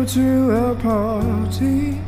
to a party.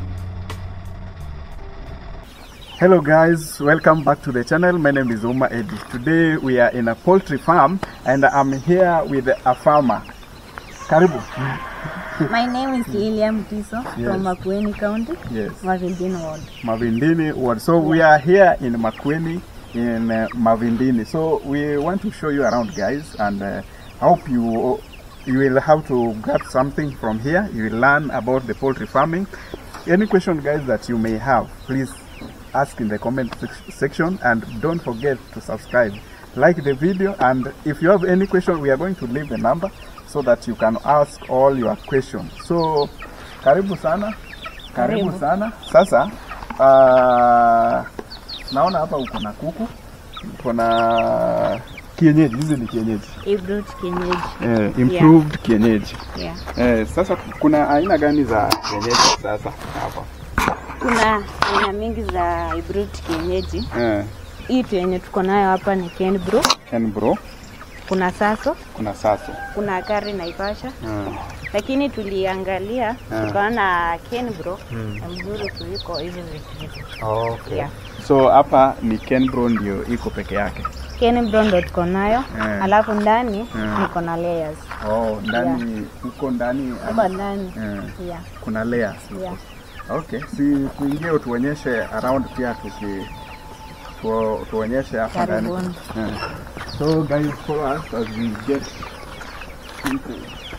Hello guys, welcome back to the channel. My name is Uma Edi. Today we are in a poultry farm and I'm here with a farmer. Karibu. My name is Lilia Mutiso Yes. from Makueni County, Yes. Mavindini Ward. Mavindini ward. So we are here in Makueni in uh, Mavindini. So we want to show you around guys and uh, hope you you will have to grab something from here. You will learn about the poultry farming. Any question guys that you may have, please ask in the comment sec- section and don't forget to subscribe. Like the video and if you have any question we are going to leave the number so that you can ask all your questions. So karibu sana. Karibu Karibu. sana. Sasa uh, naona hapa uko na kuku, uko na kienyeji, hizi ni kienyeji Ibrut kienyeji. eh, improved kienyeji Yeah. eh, sasa kuna aina gani za kienyeji sasa hapa Kuna aina mingi za Ibrut kienyeji. eh, Hii tu yenye tuko nayo hapa ni Kenbro, Kenbro, kuna Saso, kuna Saso kuna Kari Naivasha, eh, lakini tuliangalia Ah. tukaona Kenbro ni mzuri kuliko hizi vitu. okay. Yeah. So hapa ni Kenbro ndio iko peke yake. Kenbro ndo tuko nayo, Eh. alafu ndani Eh. niko na layers. Oh, ndani huko ndani Hapa ndani. eh, Yeah. kuna layers huko. Yeah. Okay, si tuingie utuonyeshe around pia tuki tu, tuonyeshe hapa ndani. Karibuni. Eh. So guys, follow us as we get into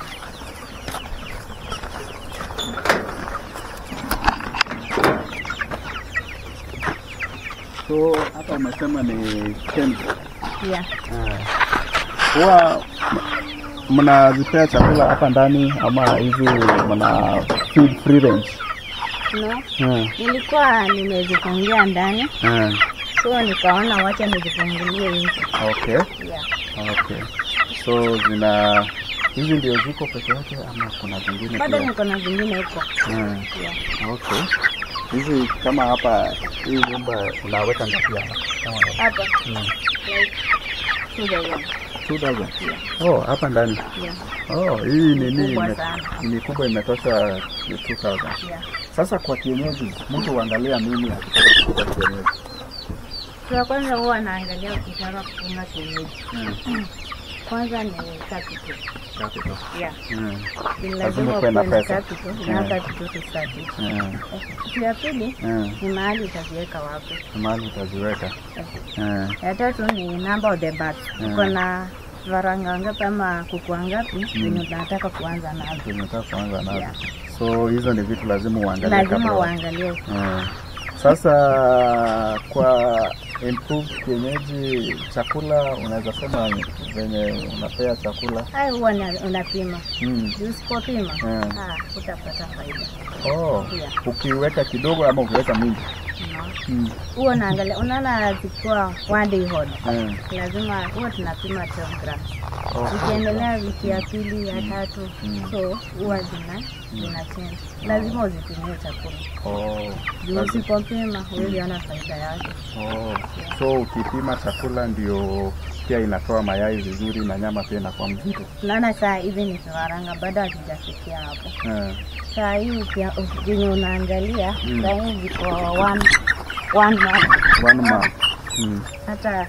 So hapa umesema ni Kenbro. Yeah. Huwa m- mnazipea chakula hapa ndani ama hizi mna feed free range? No. Mm. Nilikuwa nimezifungia ndani Mm. so nikaona wacha nizifungulie nje. Okay. Yeah. Okay. So zina hizi ndio ziko peke yake ama kuna zingine Bado pia? niko na zingine huko. Mm. Yeah. Okay. Hizi kama hapa hii nyumba unaweka ngapi hapa? Kama Hapa Mm. like 2000. 2000. Oh, hapa ndani. Yeah. Oh, hii nini Kubwa ime- sana. ni kubwa imetosha 2000. Yeah. Sasa kwa kienyeji mtu huangalia nini akitaka kufuga kienyeji? Kitu ya kwanza huwa naangalia ukitaka kufunga kienyeji. Mm. Kwanza ni capital. Capital. Yeah. Mm. Ni Lazima lazima ukuwe na ukuwe na pesa. capital na Yeah. capital to start with. Mm. Kitu ya pili Mm. ni mahali utaziweka wapi. Mahali utaziweka. Mm. Ya tatu ni number of the birds. Mm. Uko na varanga ngapi ama kuku ngapi zenye unataka kuanza nazo. Tunataka kuanza nazo. Yeah. So hizo ni vitu lazima uangalie Lazima kabla. uangalie Mm. Sasa kwa improved kienyeji chakula unaweza sema venye unapea chakula Hayo huwa na- unapima. mm. Usipopima Mm. ah, utapata faida. Oh, Yeah. ukiweka kidogo ama ukiweka mingi No. mm. Huwa naangalia, unaona zikiwa one day old, Mm. lazima huwa tunapima 12 grams. Oh. Zikiendelea wiki ya pili ya tatu, Mm. so huwa zina zina change. Lazima uzitumie chakula. Oh. Juu Lazima- usipopima huwezi ona faida yake. Oh. So ukipima chakula ndio pia inatoa mayai vizuri na nyama pia inakuwa mzito. Unaona saa hizi ni vifaranga bado hazijafikia hapo. Mm. Saa hii ukia- venye unaangalia Mm. saa hii ziko one one month. One month. Mm. Hata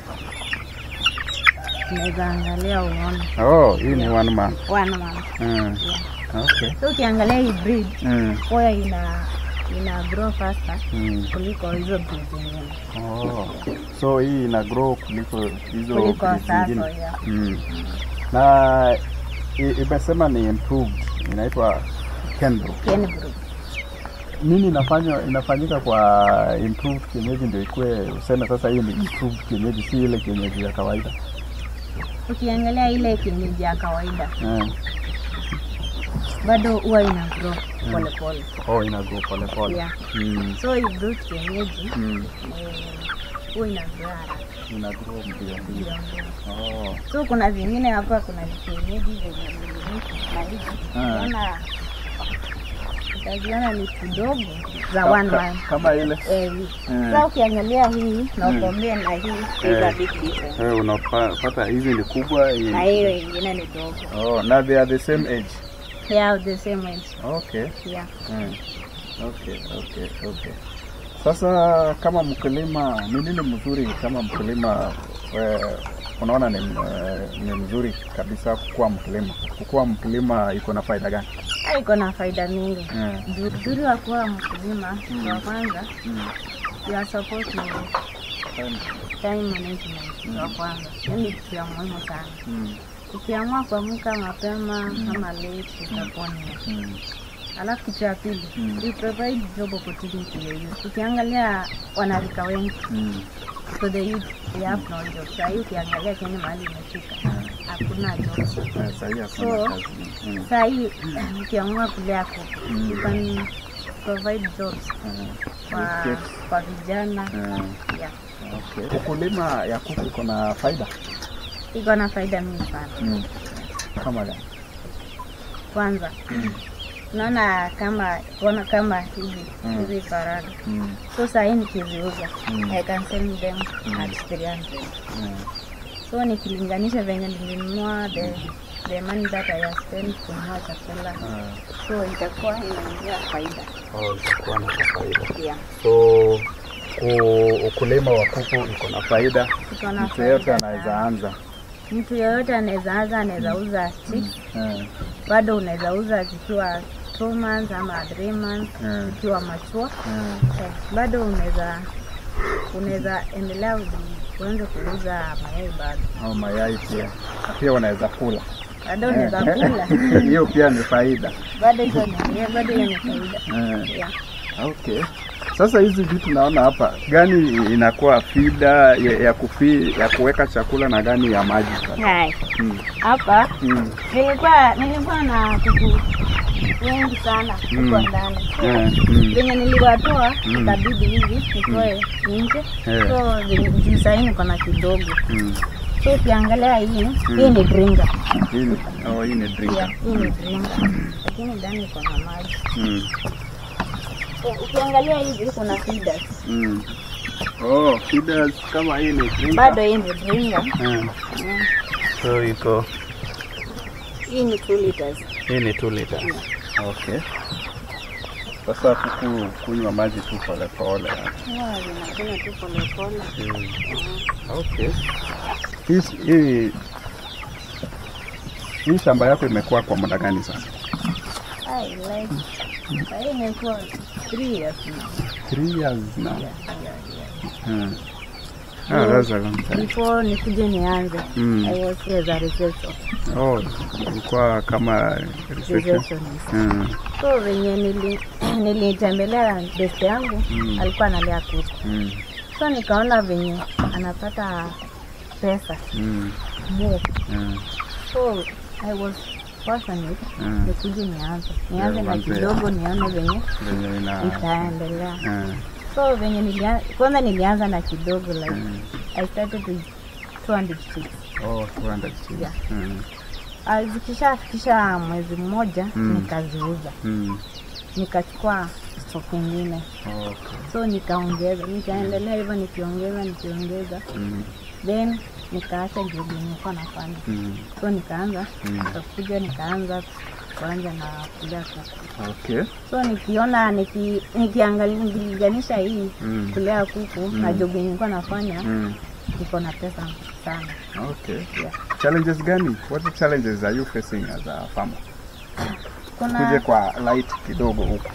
unaweza angalia uone Oh, hii ni one month. one month. Mm. Yeah. Okay. So ukiangalia hii breed Mm. huwa ina ina grow faster Mm. kuliko hizo breed zingine. Oh. So hii ina grow kuliko hizo Kuliko breed sasa, zingine. yeah. Mm. Na i- imesema ni improved, inaitwa Kenbro. Ken breed. Nini inafanywa inafanyika kwa improved kienyeji ndio ikue useme sasa hii ni improved kienyeji, si ile kienyeji ya kawaida? Ukiangalia ile kienyeji ya kawaida Mm. bado huwa ina grow pole pole. Oh, ina grow pole pole. Yeah. Mm. So hii breed kienyeji Mm. eh, huwa ina grow haraka. Ina grow mbio mbio. Ndio, ndio. Oh. So kuna zingine hapa, kuna kienyeji zenye milimiki na hizi Ah. unaona, utaziona ni kidogo za Ka- one ka- month. Kama ile Eh, Mm. Sasa ukiangalia hii na Mm. ukombea na hii there's a Eh. big difference. eh, unapata hizi ni kubwa hii. Na hiyo ingine ni dogo. Oh, na they are the same age. Yeah, the same age. Okay. Yeah. Mm. Okay, okay, okay. Sasa kama mkulima, ni nini mzuri kama mkulima eh, unaona ni, eh, ni mzuri kabisa kukuwa mkulima? Kukuwa mkulima iko na faida gani? Ah, iko na faida mingi. Mm. Nzuri nzuri wa kuwa mkulima wa kwanza, Mm. you are supposed to time management wa kwanza. Yaani kitu ya muhimu sana. Mm. Ukiamua kuamka mapema ama late itakuwa ni Mm. Alafu kitu ya pili, Mm. we provide job opportunity to the youth. Ukiangalia wanarika wengi Mm. so the youth they have no job. Saa hii ukiangalia Kenya mahali imefika hakuna jobs. Eh, sahi hakuna So, kazi. Mm. Saa hii ukiamua kulea kuku Mm. you can provide jobs Mm. kwa, Yes. kwa vijana Mm. yeah. Okay. Ukulima ya kuku iko na faida Iko na faida mingi sana. mm. kama gani? Kwanza Mm. unaona kama kuona kama hivi Mm. hizi faranga Mm. so saa hii nikiziuza Mm. I can sell them Mm. at 300 Mm. so nikilinganisha venye nilinunua the the money that I have spent kununua chakula Ah. so itakuwa inaingia faida Oh, itakuwa na faida. yeah. So ku- ukulima wa kuku iko na faida, Iko na mtu yeyote faida anaweza sana. anza. mtu yeyote anaweza anza anaweza uza chicks Eh, bado unaweza uza zikiwa two months ama three months Mm. zikiwa machua eh, eh, bado unaweza unaweza endelea uji- uanze kuuza mayai bado au mayai pia Na pia unaweza kula bado unaweza kula hiyo pia ni faida. bado hizo ni yeah, bado hiyo ni faida Eh, yeah. okay. Sasa hizi vitu naona hapa, gani inakuwa fida ya, ya kufi ya kuweka chakula na gani ya maji? Hai. Mm. hapa Mm. nilikuwa nilikuwa na kuku wengi sana Mm. huko ndani Eh, mm. venye niliwatoa Mm. ikabidi hivi nitoe nje Eh. so venye- juu sahii niko na kidogo Mm. so ukiangalia hii hii ni dringa Hii ni, oh, hii ni drink. yeah, hii ni dringa lakini ndani iko na maji Mm. so, ukiangalia hivi kuna feeders Mm. Oh, feeders kama hii ni drink. bado hii ni dringa Mm. Mm. So iko hii ni 2 liters hii ni 2 liters. Okay. Sasa kuku kunywa maji tu pole pole. huwa zinakunywa tu polepole Mm. Okay. Hii hii hii shamba yako imekuwa kwa muda gani sasa? I like sahii imekuwa 3 years now Three years now. yeah, yeah, yeah. Mm. Ah, that's a long time. before nikuje nianze Mm. I was as a reception Oh, ilikuwa kama reception. receptionist Mm. so venye nili nilitembelea best yangu Mm. alikuwa analea kuku Mm. so nikaona venye anapata pesa Mm. more Mm. so I was passionate Mm. nikuje nianze nianze na uanze. kidogo nione venye Venye ina itaendelea Mm. so venye nilia, kwanza nilianza na kidogo like Mm. I started with 200 chicks Oh, 200 chini. Yeah. Mm. Ah, zikishafikisha mwezi mmoja Mm. nikaziuza Mm. nikachukua stock ingine Okay. so nikaongeza nikaendelea hivyo nikiongeza nikiongeza Mm. then nikaacha job nilikuwa nafanya Mm. so nikaanza Mm. nikakuja nikaanza kuanja na kulea kuku Okay. so nikiona niki, nikiangalia nikilinganisha hii Mm. kulea kuku na job yenye nilikuwa nafanya Mm. iko na pesa sana Okay. yeah. Challenges gani? What challenges are you facing as a farmer? Kuje kuna kwa light kidogo huko.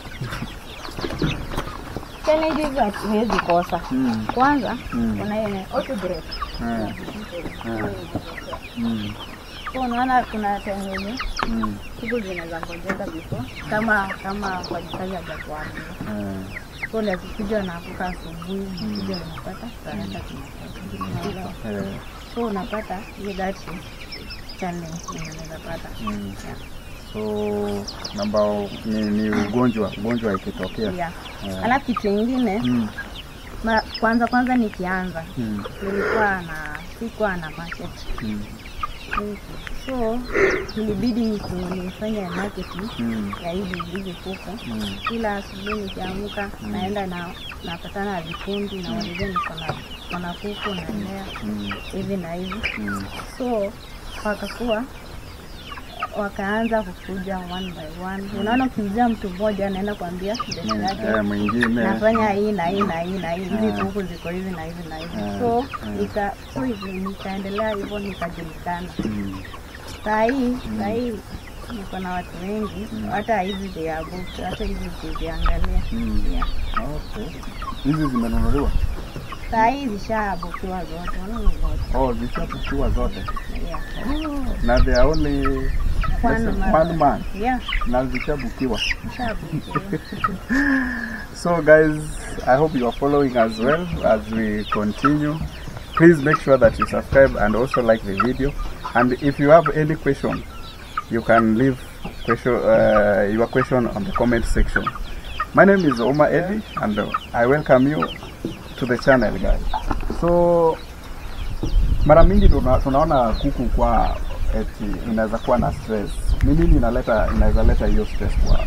challenges hatuwezi kosa Mm. kwanza Mm. kuna ile autograph Mm. Mm. Mm. so unaona kuna time yenye Mm. siku zinaweza ngojeka before kama kama mfanyikazi hajakuambia Mm. so nakikuja nakuka asubuhi nakuja unapata tunaenda tunapata Eh. so unapata hiyo that is challenge yenye unaweza pata Mm. So namba ni, ni ugonjwa ugonjwa ikitokea. yeah. Yeah. alafu kitu ingine Mm. ma, kwanza kwanza nikianza Mm. nilikuwa na sikuwa na market Mm. so ilibidi niku- nifanye marketing Mm. ya hizi hizi kuku Mm. kila asubuhi nikiamka naenda na napatana na vikundi na walizia niko na niko na kuku nalea Mm. hivi na hivi Mm. so wakakuwa wakaanza kukuja one by one. Unaona, ukiuzia mtu mmoja anaenda kuambia best Eh, yake mwingine nafanya hii na hii na hii na hii, hizi Ah. kuku ziko hivi na hivi na hivi, Ah, so ah. nika so hivi nikaendelea hivyo nikajulikana. Mm, Saa hii saa hii niko na watu wengi, hata hizi they are booked, hata hizi ukiziangalia Mm. yeah. okay. Hizi zimenunuliwa? Saa hii zishabukiwa zote, unaona zote Oh, zishapukiwa zote. yeah. Na they are only One let's say, month. one month. Yeah, Na zishabukiwa. zishabukiwa. So guys, I hope you are following as well as we continue. Please make sure that you subscribe and also like the video. And if you have any question, you can leave question, uh, your question on the comment section. My name is Oma Eddie and uh, I welcome you to the channel guys. So mara mingi tuna, tunaona kuku kwa eti inaweza kuwa na stress. Ni nini inaleta inaweza leta hiyo stress kwa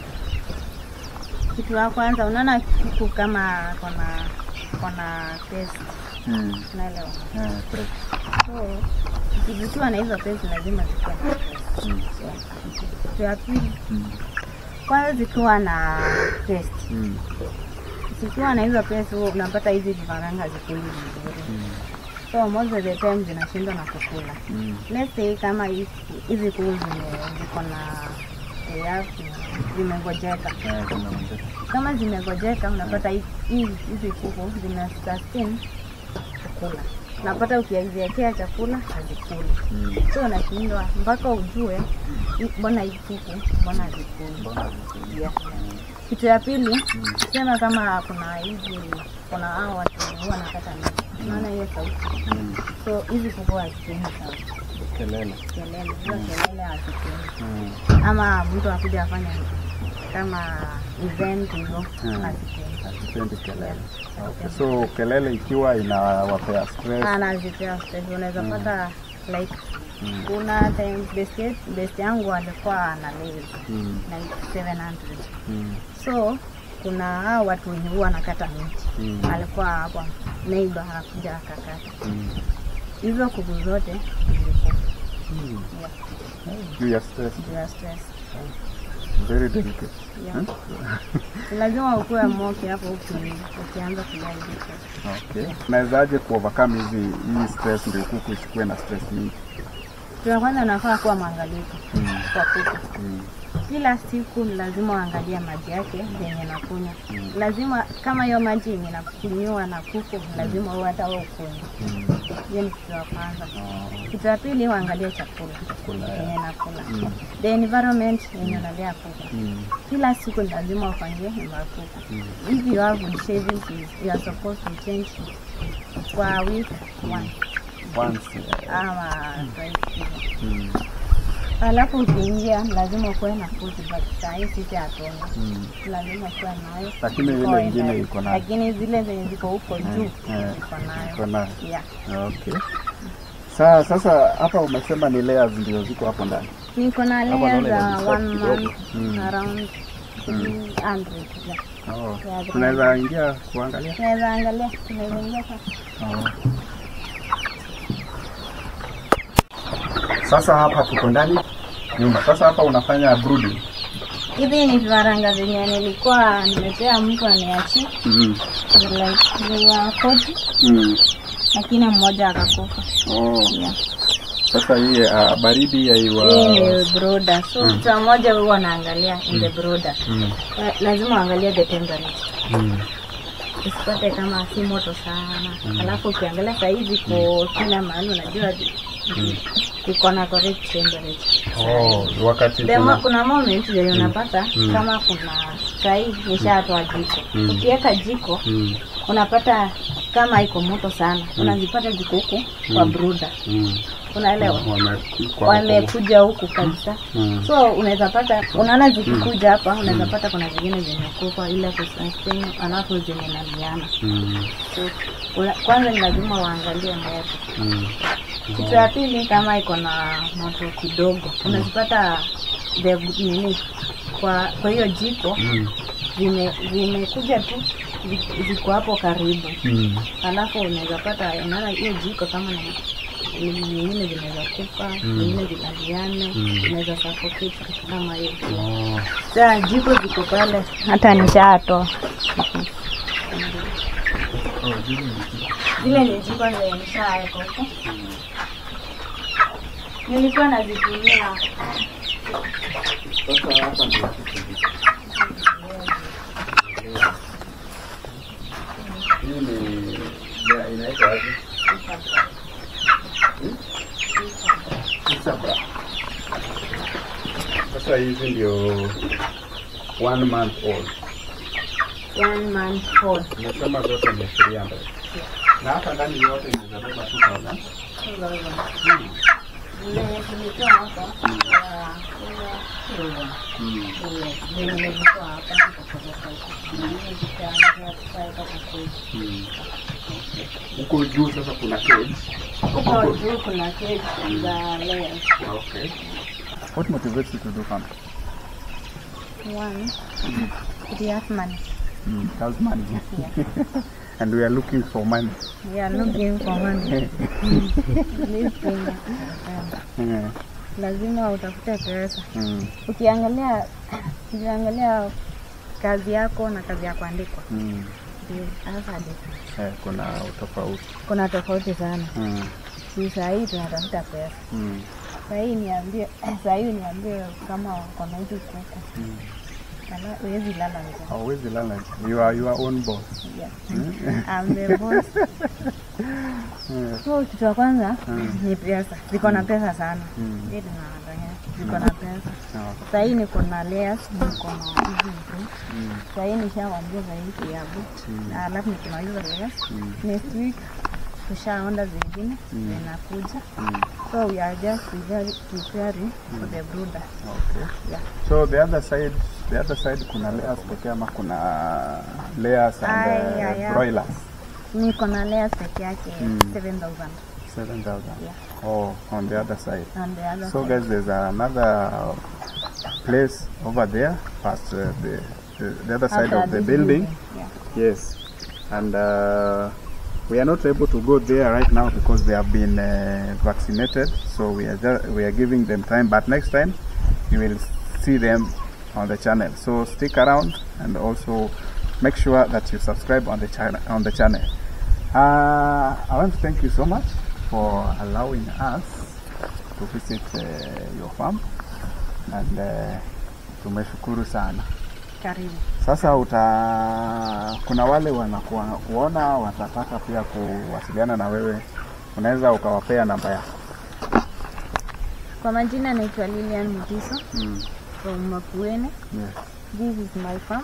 Kitu ya kwanza unaona kuku kama kona kona test, mm, unaelewa? eh, stress. So zikiwa na hizo test lazima zikuwe na test. Mm. Kitu ya pili, Mm. kwanza zikiwa na test, Mm. zikiwa na hizo test huwa unapata hizi vifaranga hazikuli vizuri, so most of the time zinashindwa na kukula. Mm. Let's say kama hizi hizi kuku zime- ziko na tayari zimengojeka Eh, kuna mzee. kama zimegojeka unapata hi- hizi hizi kuku zina sustain kukula, unapata ukiziwekea chakula hazikuli, Mm. so unashindwa mpaka ujue hi- mbona hii kuku mbona hazikuli. Mbona hazikuli? Yeah. Kitu ya pili sema kama kuna hizi kuna hao watu huwa nakata miti, unaona hiyo sauti, Mm. so hizi kuku hazipendi sauti Kelele. kelele, hizo kelele hazipendi Mm. ama mtu akuja afanya kama event hivyo Mm. hazipendi. Hazipendi kelele. Okay. So kelele ikiwa inawapea stress. anazipea stress. Unaweza pata like Mm. kuna time best yetu- best yangu alikuwa ana lezi Mm. like 700 Mm. so kuna hao watu wenye huwa anakata miti Mm. alikuwa hapa neighbor anakuja akakata Mm. hizo kuku zote zilikufa Mm. yeah, Juu ya stress. juu ya stress Very delicate. yeah. Ni lazima ukuwe moki hapo uki- ukianza kudai hizo. Okay. Nawezaje kuovercome hizi hii stress ndio kuku isikuwe na stress mingi? Kitu ya kwanza nafaa kuwa mwangalifu Mm. kwa kuku Mm. kila siku ni lazima uangalie maji yake yenye nakunywa. Mm. Lazima kama hiyo maji yenye nakunywa na kuku, lazima uwe hata wewe ukunywe. Mm. Hiyo ni kitu ya kwanza. Ah, Kitu ya pili, uangalie chakula Chakula yenye ya. nakula, Mm. the environment yenye unalea kuku. Mm. Kila siku ni lazima ufanyie nyumba ya kuku. Mm. If you have wood shavings, you are supposed to change kwa week once Once. ama twice hivyo. Mm. Alafu ukiingia lazima ukuwe na food but saa hii sisi hatuna. Mm. lazima kuwa nayo. Lakini ile Iko ingine ina- iko nayo. Lakini zile zenye ziko huko juu eh. iko nayo. Iko nayo. Yeah. Okay. Sa, sasa hapa umesema ni layers ndio ziko hapo ndani. Niko na Hapa layers naona za ina one kidogo. month Mm. around 300. Yeah. Oh. Yeah, Tunaweza ingia kuangalia? Tunaweza angalia, tunaweza ingia sasa. Oh. Sasa hapa tuko ndani nyumba. Sasa hapa unafanya brooding. Hizi ni vifaranga zenye nilikuwa nimepea mtu aniachie Mm. like they were 40 Mm. lakini mmoja akakufa. Oh. Yeah. Sasa hii uh, baridi ya iwa Hii ni brooder. So mtu mmoja huwa anaangalia in the brooder. mm. La- Lazima uangalie the temperature. Mm. usipate kama si moto sana alafu ukiangalia sahizi iko kila mahali unajua iko na correct temperature Oh, wakati Demo, kuna kuna moment yenye unapata Mm. kama kuna sahii nishatoa jiko Mm. ukiweka jiko mm. unapata kama iko moto sana unazipata jiko huku kwa bruda Mm. unaelewa Wamekuwa wamekuja huku kabisa Mm. so unaweza pata unaona zikikuja hapa unaweza pata kuna zingine zimekufa ile kusustain alafu zimenaliana Mm. so, una- kwanza ni lazima uangalie moto Mm. kitu ya pili kama iko na moto kidogo unazipata the nini kwa kwa hiyo jiko Mm. zime zimekuja tu zi- ziko hapo karibu Mm. alafu unaweza pata unaona hiyo jiko kama ni zingine zinaweza kufa zingine zinaliane zinaweza suffocate kitu kama hiyo Oh. saa jiko ziko pale hata nishatoa zile ni jiko zenye nishaweka huko nilikuwa nazitumia Sasa hapa ndio hii ni ya, inaitwa aje? Isabra. Sasa hizi ndio one month old. one month old Umesema zote ni 300. Na hapa ndani yote inaweza beba 2000. Zile tulitoa hapa ya- Mm. zenye nilitoa hapa nikapeleka huko. Zingine zikaanza kuweka kwa cage. Mm. Huko juu sasa kuna cage. Huko juu kuna cage za layers. Okay. What motivates you to do farming? One, it has money. Mm, that's money. and we are looking for money. We are looking for money. This thing, um, Yeah. lazima utafute pesa. Mm. Ukiangalia ukiangalia kazi yako na kazi ya kuandikwa Mm. ndio hasa ndio Eh, kuna utofauti. kuna tofauti sana. Mm. Si saa hii tunatafuta pesa. Mm. Saa hii niambie, saa hii niambie kama wako na hizi kuku. Mm. Kala huwezi lala njaa. Hauwezi lala. You are your own boss. Yeah. Mm. I'm the boss. Yeah. So kitu cha kwanza Mm. ni pesa. Ziko na pesa sana. Mm. Ndio tunadanganya. Ziko na pesa. Oh. Saa hii niko na layers, niko na hizi vitu. Mm. Saa hii nishawaongeza hii ya boot. Na alafu niko na hizo layers. Mm. Next week tushaonda zingine zinakuja. Mm. So we are just preparing preparing for the brooder. Okay. Yeah. So the other side, the other side kuna layers pekee ama kuna layers and Ay, uh, ay, ay. broilers? Niko na layers peke yake Mm. 7000 7,000. Yeah. Oh, on the other side. on the other So side. guys, there's another place over there, past uh, the, the the other side After of the this building. Yeah. Yes, and uh, we are not able to go there right now because they have been uh, vaccinated. So we are just, we are giving them time. But next time, you will see them on the channel. So stick around and also make sure that you subscribe on the channel. On the channel. Uh, I want to thank you so much for allowing us to visit uh, your farm and uh, tumeshukuru sana. Karibu. Sasa uta kuna wale wanakuona watataka pia kuwasiliana na wewe, unaweza ukawapea namba yako. Kwa majina naitwa Lilian Mutiso Mm. from Makuene. Yes. This is my farm.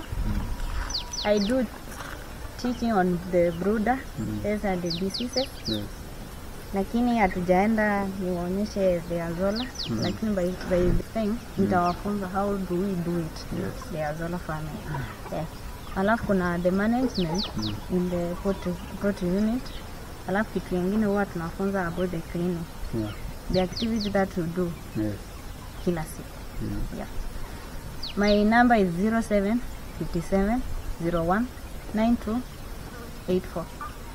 I do teaching on the brooder as and the diseases. Yes. Lakini hatujaenda niwaonyeshe the azola lakini by, by the time nitawafunza how do we do it Yes. the azola farming yes. Alafu kuna the management in the poultry, poultry unit. Alafu kitu kingine huwa tunafunza about the cleaning Yeah. the activity that we do Yes. kila siku Mm. yeah. My number is 07 57 01 92 84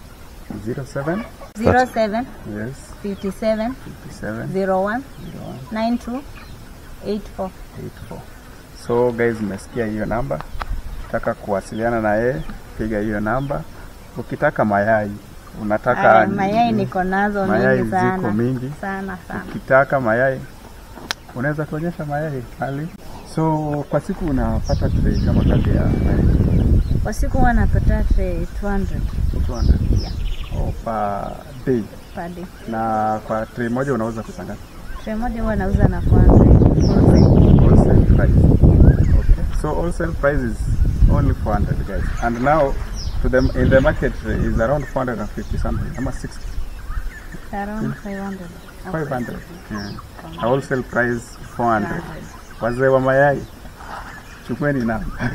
07 07 yes 57 57 01 01 92 84 84. So guys, mmesikia hiyo namba. Ukitaka kuwasiliana na yeye, piga hiyo namba. Ukitaka mayai, unataka Aya, mayai niko nazo mayai mingi sana ziko mingi. sana sana Ukitaka mayai, unaweza tuonyesha mayai hali. So kwa siku unapata tray kama kati ya mayai kwa siku huwa napata tray 200 200 Yeah. oh, per day, per day na kwa tray moja unauza pesa ngapi? tray moja huwa nauza na kwanza Wholesale price. Okay. So wholesale price is only 400 guys. And now to them in the market uh, is around 450 something. Ama 60, around 500 500. Yeah. A wholesale price 400. Wazee wa mayai chukueni namba.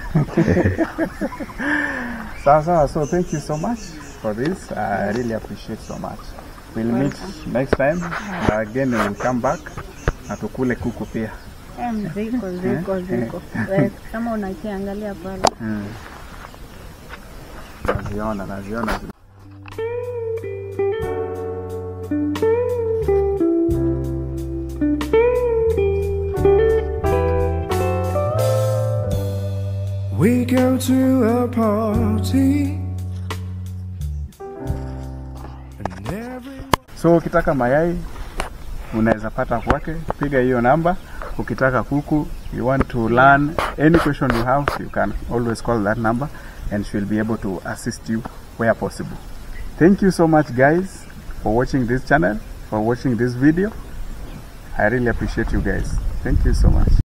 sawa sawa. So thank you so much for this. I really appreciate so much. We'll meet next time. Uh, again we'll come back na tukule kuku pia. Em, ziko ziko ziko Eh, kama unakiangalia pale Mm. Naziona, naziona. We go to a party. And every So ukitaka mayai unaweza pata kwake, piga hiyo namba. Ukitaka kuku, you want to learn any question you have, you can always call that number and she'll be able to assist you where possible. Thank you so much guys for watching this channel, for watching this video. I really appreciate you guys. Thank you so much.